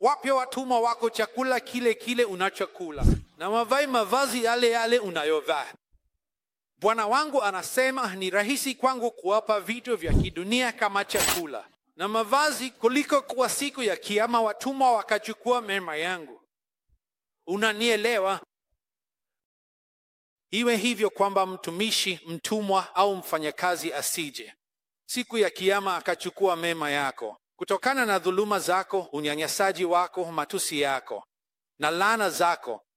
Wape watumwa wako chakula kile kile unachokula na wavae mavazi yale yale unayovaa. Bwana wangu anasema ni rahisi kwangu kuwapa vitu vya kidunia kama chakula na mavazi kuliko kwa siku ya Kiama watumwa wakachukua mema yangu. Unanielewa? Iwe hivyo kwamba mtumishi, mtumwa au mfanyakazi asije siku ya Kiama akachukua mema yako kutokana na dhuluma zako, unyanyasaji wako, matusi yako na laana zako,